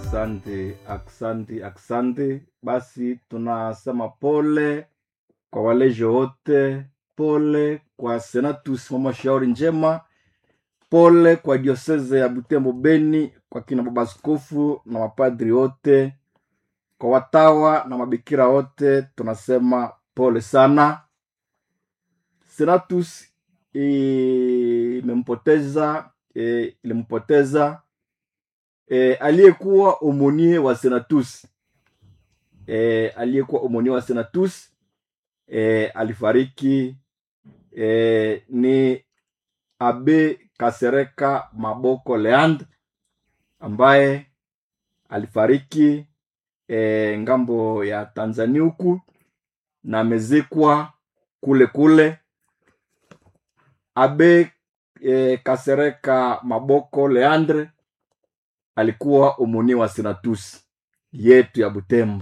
Asante, asante, asante. Basi tunasema pole kwa waleje wote, pole kwa Senatus mama shauri njema, pole kwa dioseze ya Butembo Beni, kwa kina baba askofu na mapadri wote, kwa watawa na mabikira wote, tunasema pole sana. Senatus imempoteza e, ilimpoteza e, aliyekuwa omonie wa Senatus e, aliyekuwa omonie wa Senatus e, alifariki e, ni Abe Kasereka Maboko Leand ambaye alifariki e, ngambo ya Tanzania huku na amezikwa kule kule. Abe e, Kasereka Maboko Leandre alikuwa omoni wa Senatus yetu ya Butembo.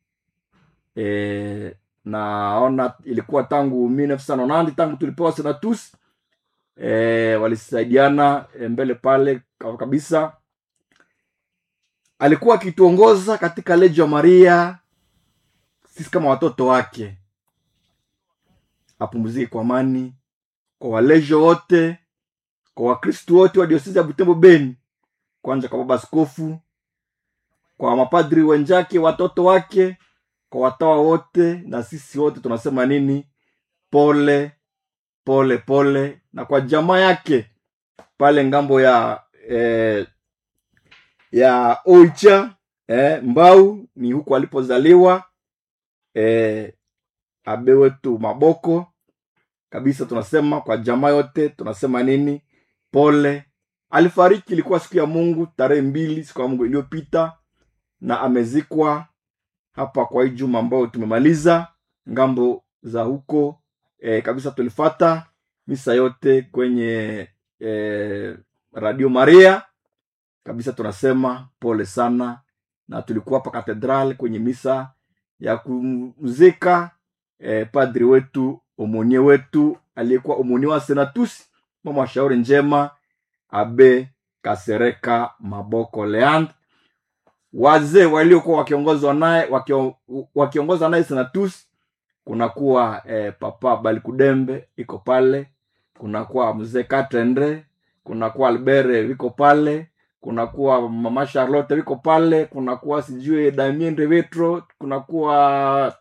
E, naona ilikuwa tangu 1990 tangu tulipewa Senatus e, walisaidiana e, mbele pale kabisa. Alikuwa akituongoza katika Legio Maria, sisi kama watoto wake. Apumzike kwa amani kwa walejo wote, kwa wakristu wote wa diosezi ya Butembo Beni, kwanza kwa baba askofu, kwa mapadri wenzake, watoto wake, kwa watawa wote, na sisi wote tunasema nini? Pole pole pole, na kwa jamaa yake pale ngambo ya eh, ya Oicha eh, Mbau ni huku alipozaliwa eh, abe wetu Maboko kabisa. Tunasema kwa jamaa yote tunasema nini? Pole. Alifariki ilikuwa siku ya Mungu tarehe mbili siku ya Mungu iliyopita, na amezikwa hapa kwa hii juma ambayo tumemaliza ngambo za huko e, kabisa. Tulifata misa yote kwenye e, Radio Maria kabisa. Tunasema pole sana, na tulikuwa hapa katedral kwenye misa ya kumzika e, padri wetu omonie wetu aliyekuwa omonie wa Senatus mama wa shauri njema Abe Kasereka Maboko Leand. Wazee waliokuwa wakiongozwa naye wakio, wakiongozwa naye Senatus kunakuwa eh, papa Balikudembe iko pale, kunakuwa mzee Katendre, kunakuwa Albere viko pale, kunakuwa mama Charlotte viko pale, kunakuwa sijui Damien Revetro, kunakuwa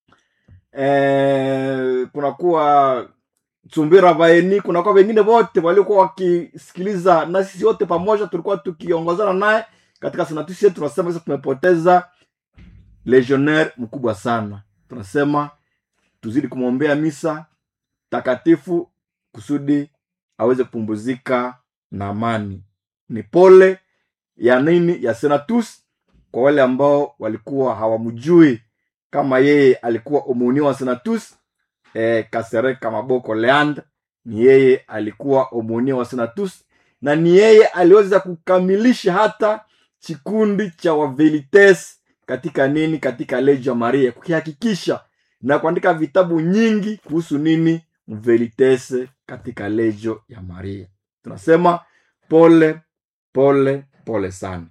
eh, kunakuwa Tsumbira Vaeni, kunakuwa wengine wote waliokuwa wakisikiliza na sisi wote pamoja tulikuwa tukiongozana naye katika senatusi yetu. Tunasema sasa tumepoteza legionnaire mkubwa sana. Tunasema tuzidi kumwombea misa takatifu kusudi aweze kupumzika na amani. Ni pole ya nini ya Senatus kwa wale ambao walikuwa hawamjui kama yeye alikuwa omoni wa Senatus. E, Kasereka Maboko Leand ni yeye alikuwa omoni wa Senatus, na ni yeye aliweza kukamilisha hata kikundi cha Wavelites katika nini, katika Legio Maria, kukihakikisha na kuandika vitabu nyingi kuhusu nini Mvelites katika Legio ya Maria. Tunasema pole pole pole sana.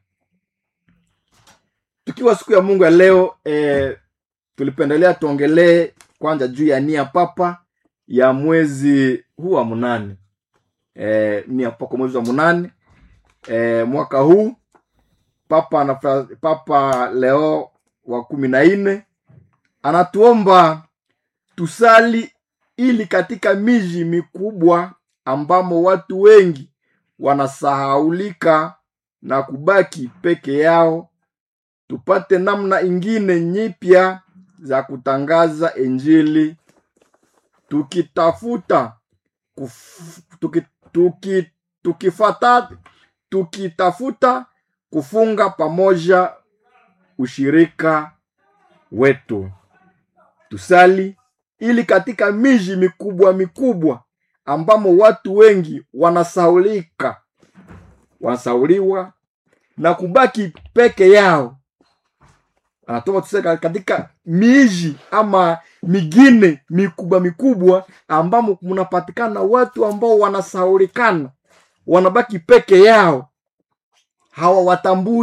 Tukiwa siku ya Mungu ya leo e, tulipendelea tuongelee kwanza juu ya nia papa ya mwezi huu wa munane e, nia papa mwezi wa munane e, mwaka huu papa na Papa Leo wa kumi na nne anatuomba tusali ili katika miji mikubwa ambamo watu wengi wanasahaulika na kubaki peke yao tupate namna ingine nyipya za kutangaza Injili tukitafuta kuf, tuki, tuki, tukifata, tukitafuta kufunga pamoja ushirika wetu. Tusali ili katika miji mikubwa mikubwa ambamo watu wengi wanasaulika wanasauliwa na kubaki peke yao anatoka tuseme katika miji ama migine mikubwa mikubwa ambamo mnapatikana watu ambao wanasaulikana wanabaki peke yao hawawatambui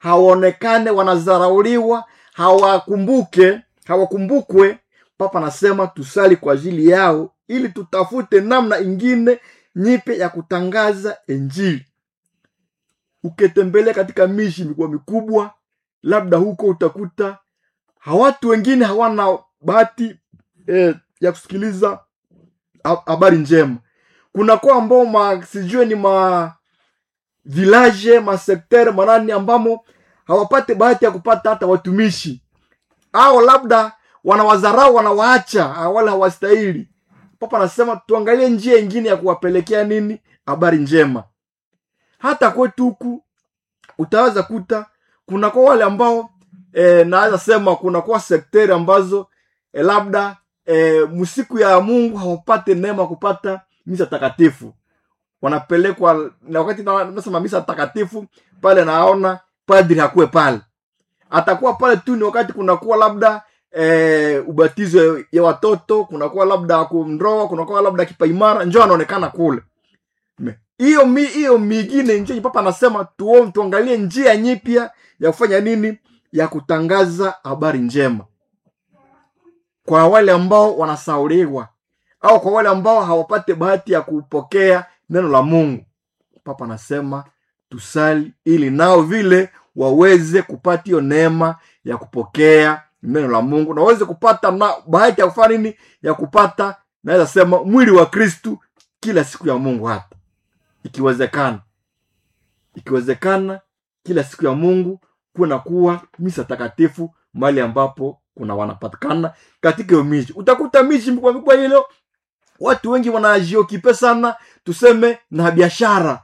hawaonekane wanadharauliwa hawakumbuke hawakumbukwe papa anasema tusali kwa ajili yao ili tutafute namna ingine nyipe ya kutangaza injili ukitembelea katika miji mikubwa mikubwa labda huko utakuta hawatu wengine hawana bahati eh, ya kusikiliza ha- habari njema kunakuwa ambao ma sijue ni ma village masektere manani ambamo hawapate bahati ya kupata hata watumishi au labda wanawadharau wanawaacha ah, wala hawastahili papa anasema tuangalie njia ingine ya kuwapelekea nini habari njema hata kwetu huku utaweza kuta kunakuwa wale ambao e, naweza sema kunakuwa sekteri ambazo e, labda e, msiku ya mungu hawapate neema kupata misa takatifu wanapelekwa na wakati na- nasema misa takatifu pale naona padri hakuwe pale atakuwa pale tu ni wakati kunakuwa labda e, ubatizo ya watoto kunakuwa labda kumndoa kunakuwa labda kipaimara njo anaonekana kule Me- hiyo mi hiyo mingine njo papa anasema tuo tuangalie njia nyipya ya kufanya nini ya kutangaza habari njema kwa wale ambao wanasauliwa au kwa wale ambao hawapate bahati ya kupokea neno la mungu papa anasema tusali ili nao vile waweze kupata hiyo neema ya kupokea neno la mungu na waweze kupata na bahati ya kufanya nini ya kupata naweza sema mwili wa kristu kila siku ya mungu hata ikiwezekana ikiwezekana kila siku ya mungu kuna kuwa misa takatifu mahali ambapo kuna wanapatikana katika hiyo miji utakuta miji mikubwa mikubwa hilo watu wengi wanajiokipe sana tuseme na biashara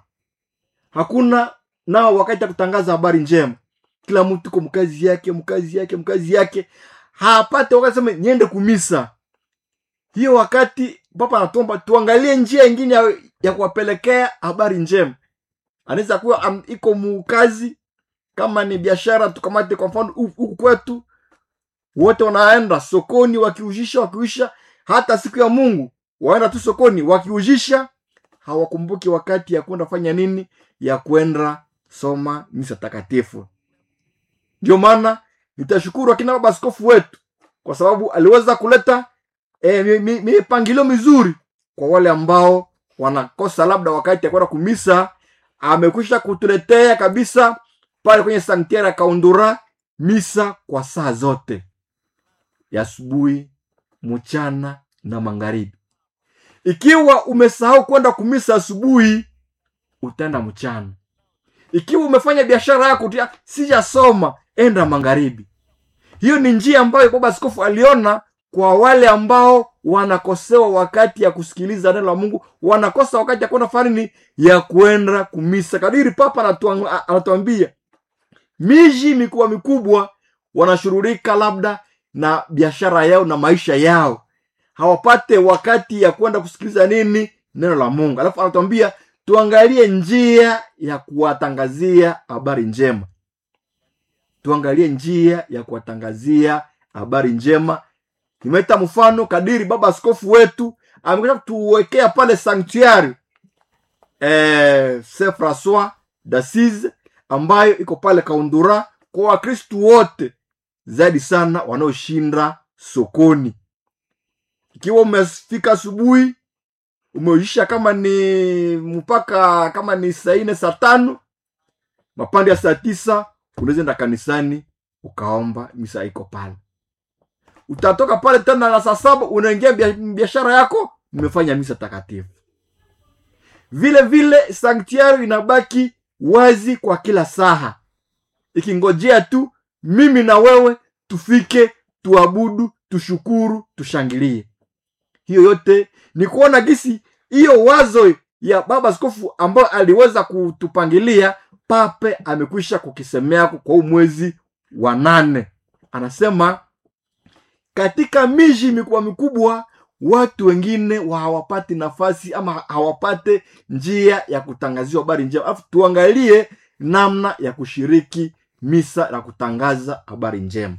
hakuna nao wakati ya kutangaza habari njema kila mtu ko mkazi yake mkazi yake mkazi yake hapate wakati sema niende kumisa hiyo wakati papa anatomba tuangalie njia ingine ya, ya kuwapelekea habari njema anaweza kuwa am- iko mukazi kama ni biashara tukamate kwa mfano hu- huku kwetu wote wanaenda sokoni wakiujisha wakiuisha hata siku ya mungu waenda tu sokoni wakiujisha hawakumbuki wakati ya kwenda fanya nini ya kwenda soma misa takatifu ndio maana nitashukuru akina baba askofu wetu kwa sababu aliweza kuleta e, mi- mi- mipangilio mizuri kwa wale ambao wanakosa labda wakati ya kwenda kumisa amekwisha kutuletea kabisa pale kwenye sanktiari ya kaundura misa kwa saa zote ya asubuhi mchana na magharibi ikiwa umesahau kwenda kumisa asubuhi utaenda mchana ikiwa umefanya biashara yako utia sijasoma enda magharibi hiyo ni njia ambayo baba askofu aliona kwa wale ambao wanakosewa wakati ya kusikiliza neno la mungu wanakosa wakati ya kwenda farini ya kwenda kumisa kadiri papa anatuang- a- anatuambia miji mikubwa mikubwa wanashughulika labda na biashara yao na maisha yao hawapate wakati ya kwenda kusikiliza nini neno la mungu alafu anatuambia tuangalie njia ya kuwatangazia habari njema tuangalie njia ya kuwatangazia habari njema nimeleta mfano kadiri baba askofu wetu amekuja kutuwekea pale sanctuary eh, saint francois dassise ambayo iko pale kaundura kwa wakristu wote zaidi sana wanaoshinda sokoni ikiwa umefika asubuhi umeisha kama ni mpaka kama ni saa nne saa tano mapande ya saa tisa unaweza enda kanisani ukaomba misa iko pale utatoka pale tena na saa saba unaingia bia- biashara yako umefanya misa takatifu vile vile sanktiari inabaki wazi kwa kila saha ikingojea tu mimi na wewe tufike tuabudu tushukuru tushangilie hiyo yote ni kuona gisi hiyo wazo ya baba askofu ambayo aliweza kutupangilia pape amekwisha kukisemea kwa huu mwezi wa nane anasema katika miji mikubwa mikubwa watu wengine wa hawapati nafasi ama hawapate njia ya kutangaziwa habari njema alafu tuangalie namna ya kushiriki misa na kutangaza habari njema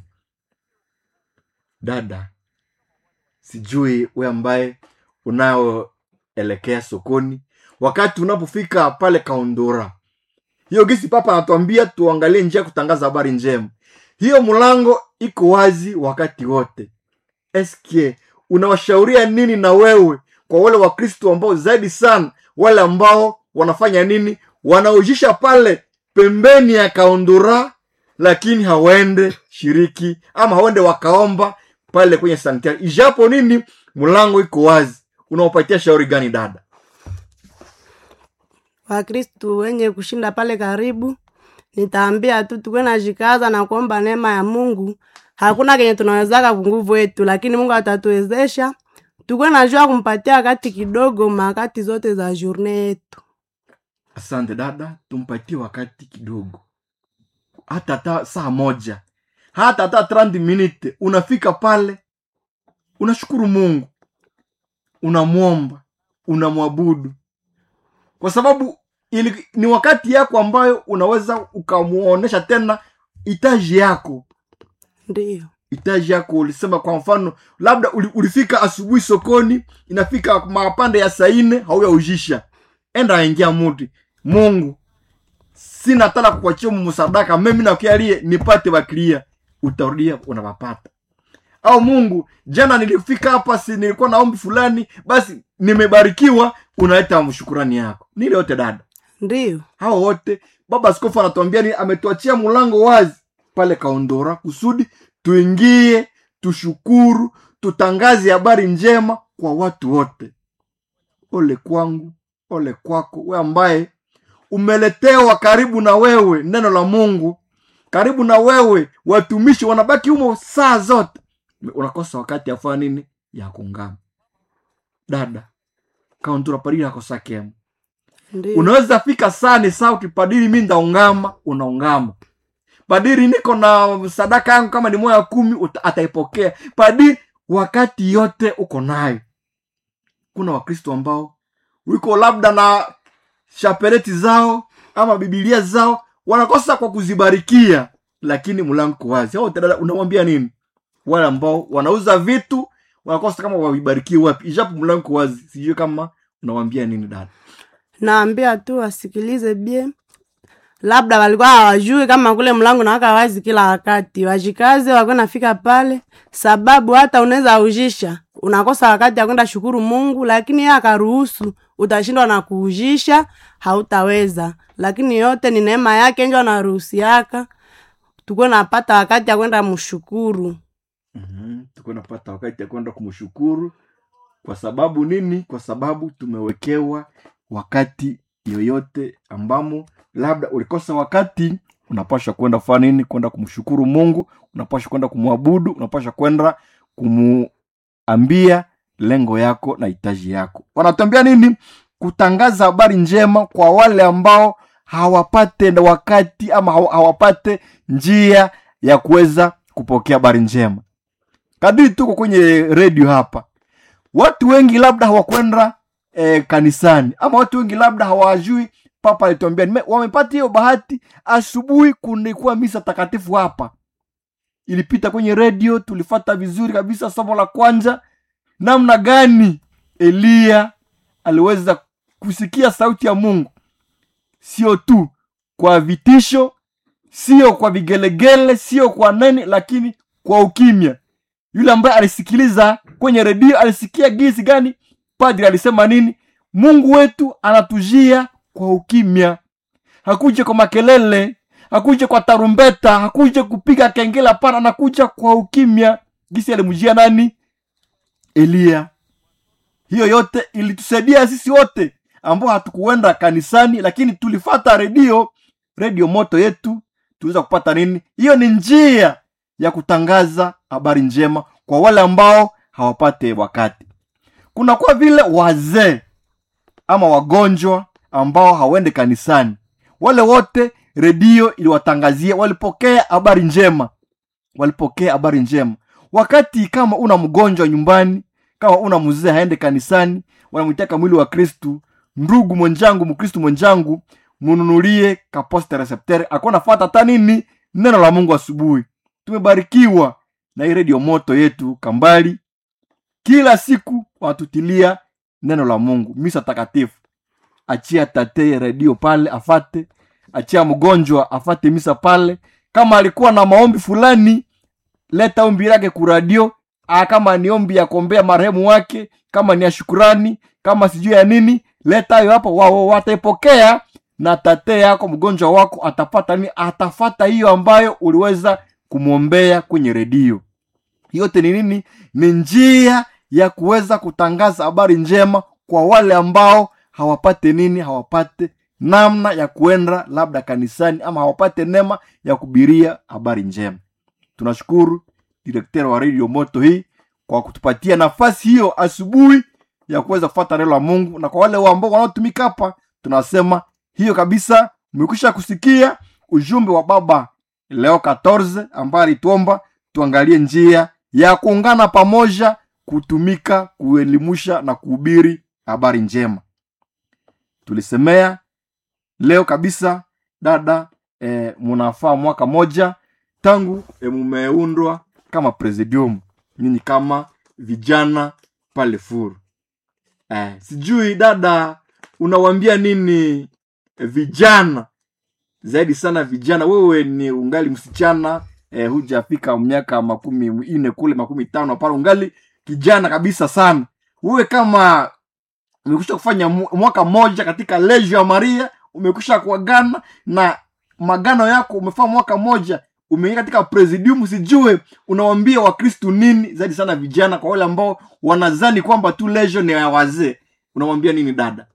dada sijui we ambaye unayoelekea sokoni wakati unapofika pale kaundura hiyo gisi papa anatuambia tuangalie njia ya kutangaza habari njema hiyo mlango iko wazi wakati wote eske unawashauria nini na wewe kwa wale wakristo ambao zaidi sana wale ambao wanafanya nini wanaujisha pale pembeni ya kaundura lakini hawaende shiriki ama hawaende wakaomba pale kwenye sanktuari ijapo nini mlango iko wazi unaopatia shauri gani dada wakristu wenye kushinda pale karibu nitaambia tu tukuwe na jikaza na kuomba neema ya mungu hakuna kenye tunawezaka kunguvu yetu lakini mungu atatuwezesha tukuwe najua kumpatia wakati kidogo makati zote za journe yetu asante dada tumpatie wakati kidogo hata hata saa moja hata hata 30 minute unafika pale unashukuru mungu unamwomba unamwabudu kwa sababu ili, ni wakati yako ambayo unaweza ukamwonyesha tena hitaji yako ndiyo hitaji yako ulisema kwa mfano labda uli, ulifika asubuhi sokoni inafika mapande ya saa nne hauyaujisha enda aingia muti mungu sina tala kukwachia msadaka mimi nakialie nipate bakilia utarudia unawapata au mungu jana nilifika hapa si nilikuwa na ombi fulani basi nimebarikiwa unaleta shukurani yako nile yote dada ndiyo hao wote baba askofu anatuambia ni ametuachia mlango wazi pale kaondora kusudi tuingie tushukuru tutangaze habari njema kwa watu wote ole kwangu ole kwako we ambaye umeletewa karibu na wewe neno la mungu karibu na wewe watumishi wanabaki humo saa zote unakosa wakati ya kufanya nini ya kungama dada kaondora padiri akosakemo ndiyo unaweza fika sani sauti padiri mi ndaungama unaungama padiri niko na sadaka yangu kama ni moya kumi uta- ataipokea padiri wakati yote uko nayo kuna wakristo ambao wiko labda na shapeleti zao ama bibilia zao wanakosa kwa kuzibarikia lakini mlango uko wazi au dada unawambia nini wale ambao wanauza vitu wanakosa kama wavibarikie wapi ijapo mlango uko wazi sijui kama unawambia nini dada naambia tu wasikilize bie labda walikuwa hawajui kama kule mlango nawaka wazi kila wakati wajikaze wakwe nafika pale sababu hata unaweza ujisha unakosa wakati ya kwenda shukuru mungu lakini yeye akaruhusu utashindwa na kuujisha hautaweza lakini yote ni neema yake njo anaruhusiaka tukuwe napata wakati ya kwenda mshukuru mm-hmm. tukuwa napata wakati ya kwenda kumshukuru kwa sababu nini kwa sababu tumewekewa wakati yoyote ambamo labda ulikosa wakati unapasha kwenda kufanya nini kwenda kumshukuru mungu unapasha kwenda kumwabudu unapasha kwenda kumuambia lengo yako na hitaji yako wanatuambia nini kutangaza habari njema kwa wale ambao hawapate na wakati ama hawa- hawapate njia ya kuweza kupokea habari njema kadiri tuko kwenye redio hapa watu wengi labda hawakwenda eh, kanisani ama watu wengi labda hawajui papa alituambia nime- wamepata hiyo bahati asubuhi kulikuwa misa takatifu hapa ilipita kwenye redio tulifata vizuri kabisa somo la kwanza namna gani eliya aliweza kusikia sauti ya mungu sio tu kwa vitisho sio kwa vigelegele sio kwa nani lakini kwa ukimya yule ambaye alisikiliza kwenye redio alisikia gisi gani padri alisema nini mungu wetu anatujia kwa ukimya hakuja kwa makelele hakuja kwa tarumbeta hakuja kupiga kengele hapana anakuja kwa ukimya gisi alimjia nani eliya hiyo yote ilitusaidia sisi wote ambao hatukuenda kanisani lakini tulifata redio redio moto yetu tuweza kupata nini hiyo ni njia ya kutangaza habari njema kwa wale ambao hawapate wakati kuna kwa vile wazee ama wagonjwa ambao hawaende kanisani wale wote redio iliwatangazia walipokea habari njema walipokea habari njema wakati kama una mgonjwa nyumbani kama una mzee haende kanisani wanamwitaka mwili wa kristu ndugu mwenjangu mkristu mwenjangu mununulie kaposta receptere akuwa nafata hata nini neno la mungu asubuhi tumebarikiwa na hii redio moto yetu kambali kila siku wanatutilia neno la mungu misa takatifu achia tatee redio pale afate achia mgonjwa afate misa pale kama alikuwa na maombi fulani leta ombi lake kuradio ah, kama ni ombi ya kuombea marehemu wake kama ni ya shukurani kama sijui ya nini leta hayo hapo wao wataipokea na tate yako mgonjwa wako atapata nini atafata hiyo ambayo uliweza kumwombea kwenye redio yote ni nini ni njia ya kuweza kutangaza habari njema kwa wale ambao hawapate nini hawapate namna ya kuenda labda kanisani ama hawapate neema ya kubiria habari njema tunashukuru direktera wa redio moto hii kwa kutupatia nafasi hiyo asubuhi ya kuweza kufata neno la mungu na kwa wale ambao wanaotumika hapa tunasema hiyo kabisa mmekwisha kusikia ujumbe wa baba leo 14 ambaye alituomba tuangalie njia ya kuungana pamoja kutumika kuelimusha na kuhubiri habari njema tulisemea leo kabisa dada e, munafaa mwaka moja tangu e, mumeundwa kama presidium nyinyi kama vijana pale furu eh, sijui dada unawambia nini eh, vijana zaidi sana vijana wewe ni ungali msichana eh, hujafika miaka makumi ine kule makumi tano pale ungali kijana kabisa sana wewe kama umekwisha kufanya mu- mwaka mmoja katika lejo ya maria umekwisha kuagana na magano yako umefaa mwaka mmoja umeingia katika presidium sijue unawambia wakristu nini zaidi sana vijana kwa wale ambao wanazani kwamba tu lejo ni ya wazee unawambia nini dada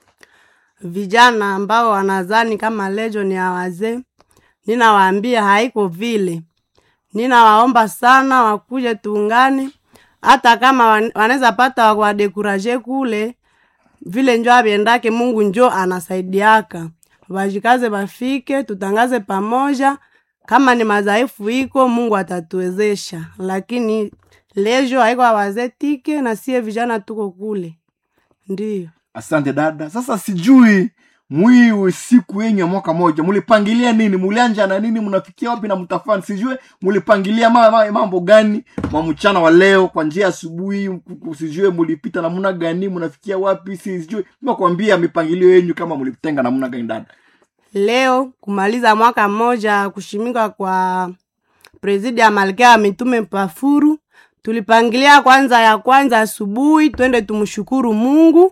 vijana ambao wanazani kama lejo ni ya wazee ninawaambia haiko vile ninawaomba sana wakuje tuungane hata kama wan- wanaweza pata wadekuraje kule vile njo avyendake mungu njo anasaidiaka vajikaze bafike tutangaze pamoja kama ni madhaifu iko mungu atatuwezesha lakini lejo haiko awazee tike na sie vijana tuko kule ndiyo asante dada sasa sijui mwiwe siku yenyu ya mwaka moja mulipangilia nini mulianja na nini mnafikia wapi na mtafani sijue mulipangilia ma, ma, mambo gani mwa mchana wa leo kwa njia ya asubuhi ku- ku- sijue mulipita namna gani mnafikia wapi si- sijue makwambia mipangilio yenyu kama mulitenga namna gani dada leo kumaliza mwaka mmoja kushimika kwa presidi ya malkia ya mitume pafuru tulipangilia kwanza ya kwanza asubuhi twende tumshukuru mungu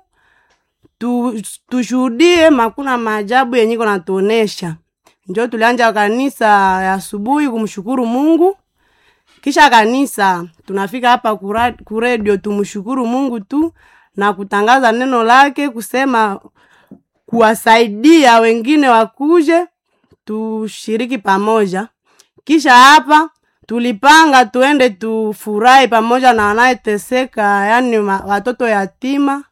tu, tushuhudie makuna maajabu yenye iko natuonesha njo tulianja kanisa ya asubuhi kumshukuru mungu kisha kanisa tunafika hapa kura- kuredio tumshukuru mungu tu na kutangaza neno lake kusema kuwasaidia wengine wakuje tushiriki pamoja kisha hapa tulipanga tuende tufurahi pamoja na wanayeteseka yani ma- watoto yatima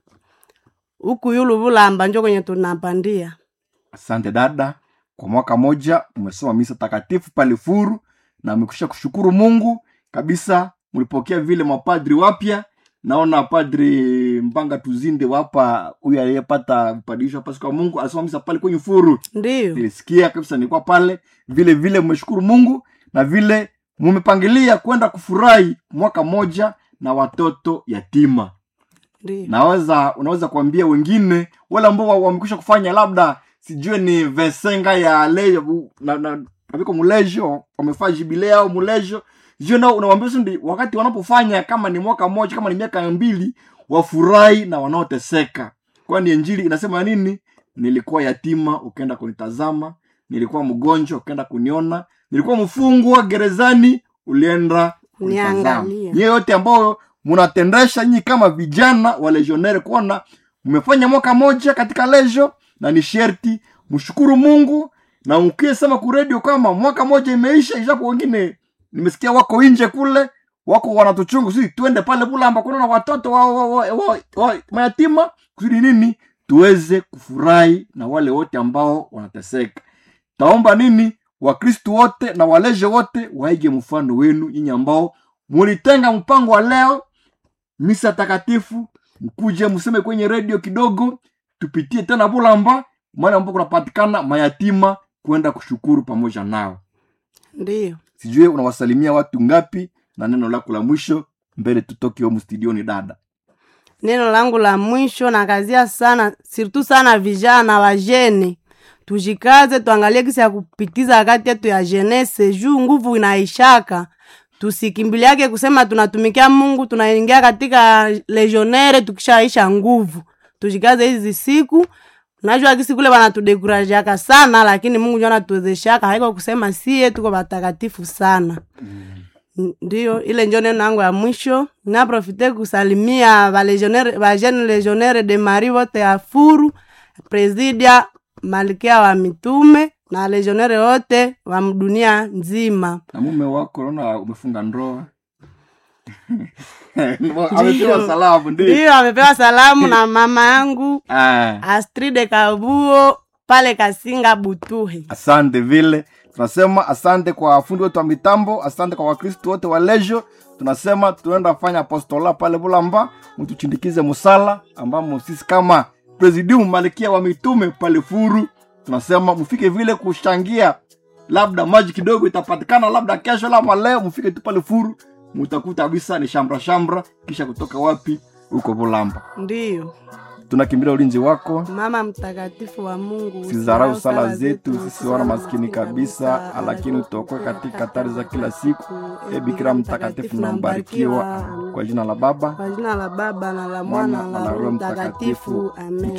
huku yulu vulamba njo kwenye tunapandia asante dada kwa mwaka moja umesoma misa takatifu pale furu na umekwisha kushukuru mungu kabisa mlipokea vile mapadri wapya naona padri mpanga tuzinde wapa huyu aliyepata vipadisho hapa siku ya mungu alisoma misa pale kwenye furu ndiyo nilisikia kabisa nilikuwa pale vile vile mmeshukuru mungu na vile mumepangilia kwenda kufurahi mwaka moja na watoto yatima ndiyo naweza unaweza kuambia wengine wale ambao wa- wamekwisha kufanya labda sijue ni vesenga ya lejo na, na, naviko mulejo wamefanya jubilea au mulejo sijue nao unawambia sindi wakati wanapofanya kama ni mwaka mmoja kama ni miaka mbili wafurahi na wanaoteseka kwani injili inasema nini nilikuwa yatima ukaenda kunitazama nilikuwa mgonjwa ukaenda kuniona nilikuwa mfungwa gerezani ulienda kunitazama Niangalia. nyie yote ambayo munatendesha nyi kama vijana wa legionnaire kuona mmefanya mwaka moja katika lejo na ni sherti mshukuru mungu na ukiesema kuredio kama mwaka moja imeisha ishapo wengine nimesikia wako nje kule wako wanatuchungu sisi tuende pale bulamba kunaona watoto wa, wa, wa, wa, wa, mayatima kusudi nini tuweze kufurahi na wale wote ambao wanateseka taomba nini wakristu wote na waleje wote waige mfano wenu nyinyi ambao mulitenga mpango wa leo misa takatifu mkuje mseme kwenye redio kidogo tupitie tena bulamba mahali ambapo kunapatikana mayatima kwenda kushukuru pamoja nao ndiyo sijue unawasalimia watu ngapi na neno lako la mwisho mbele tutoke humu studioni dada neno langu la mwisho nakazia sana sirtu sana vijana wajene tujikaze tuangalie kisi ya kupitiza wakati yetu ya jenese juu nguvu inaishaka tusikimbiliake kusema tunatumikia mungu tunaingia katika legionere tukishaisha nguvu tujikaze hizi siku najua kisi kule wanatudekurajiaka sana lakini mungu njo anatuwezeshaka haiko kusema sie tuko watakatifu sana N- ndiyo ile njo neno yangu ya mwisho naprofite kusalimia valegionnaire- vajene legionnaire de mari wote ya furu presidia malkia wa mitume na legionnaire wote wa mdunia nzima na mume wako naona umefunga ndoa amepewa salamu ndio ndiyo amepewa salamu na mama yangu Ah, astride kabuo pale kasinga butuhe asante vile tunasema asante kwa fundi wetu wa mitambo asante kwa wakristu wote wa lejo tunasema tunaenda fanya apostola pale bulamba mtuchindikize musala ambamo sisi kama presidium malikia wa mitume pale furu tunasema mfike vile kushangia labda maji kidogo itapatikana labda kesho lama leo mfike tu pale furu mutakuta kabisa ni shamra shamra kisha kutoka wapi huko bulamba ndiyo tunakimbilia ulinzi wako mama mtakatifu wa mungu sizarau sala zetu sisi wana maskini kabisa lakini utokoe katika hatari za kila siku e bikira mtakatifu na mbarikiwa kwa jina la baba kwa jina la baba na la mwana na la roho mtakatifu amen